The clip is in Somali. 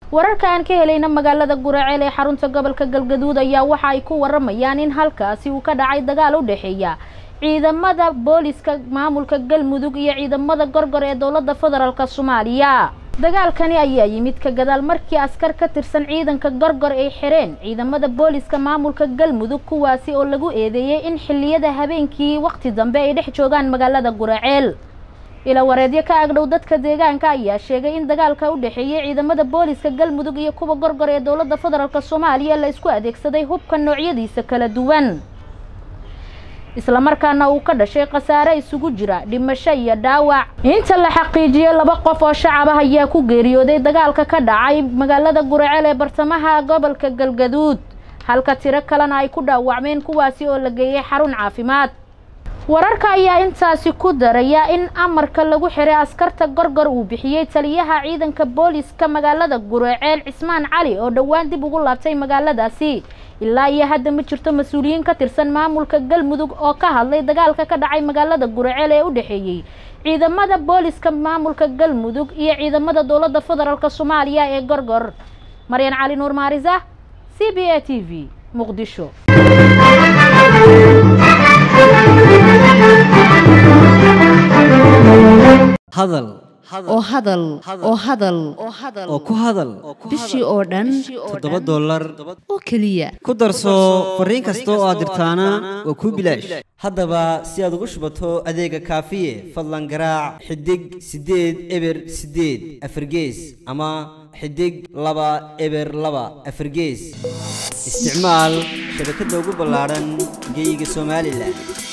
wararka aan ka helayna magaalada guraceel ee xarunta gobolka galgaduud ayaa waxa ay ku waramayaan in halkaasi uu ka dhacay dagaal u dhexeeya ciidamada booliska maamulka galmudug iyo ciidamada gorgor ee dowladda federaalk soomaaliya dagaalkani ayaa yimid ka gadaal markii askar ka tirsan ciidanka gorgor ay xireen ciidamada booliska maamulka galmudug kuwaasi oo lagu eedeeyey in xilliyada habeenkii waqti dambe ay dhex joogaan magaalada guraceel ila wareedyo ka agdhow dadka deegaanka ayaa sheegay in dagaalka u dhexeeyey ciidamada booliska galmudug iyo kuwa gorgor ee dowladda federaalk soomaaliya la isku adeegsaday hubka noocyadiisa kala duwan islamarkaana uu ka dhashay khasaare isugu jira dhimasho iyo dhaawac inta la xaqiijiyey laba qof oo shacab ah ayaa ku geeriyooday dagaalka ka dhacay magaalada guraceel ee bartamaha gobolka galgaduud halka tiro kalena ay ku dhaawacmeen kuwaasi oo la geeyey xarun caafimaad wararka ayaa intaasi ku daraya in amarka lagu xiray askarta gorgor uu bixiyey taliyaha ciidanka booliska magaalada guraceel cismaan cali oo dhowaan dib ugu laabtay magaaladaasi ilaa iyo hadda ma jirto mas-uuliyiin ka tirsan maamulka galmudug oo ka hadlay dagaalka ka dhacay magaalada guraceel ee u dhexeeyey ciidamada booliska maamulka galmudug iyo ciidamada dowladda federaalk soomaaliya ee gorgor maryan cali nuur maarisa c b a t v muqdisho hadal oo hadal oo hadal oo ku hadal bishii oo dhan toddoba dollar oo keliya ku darso fariin kasta oo aad dirtaana waa kuu bilaash haddaba si aad ugu shubato adeega kaafiye fadlan garaac xidig siddeed eber siddeed afargees ama xidig laba eber laba afargees isticmaal shabakadda ugu ballaadhan geyga somalilan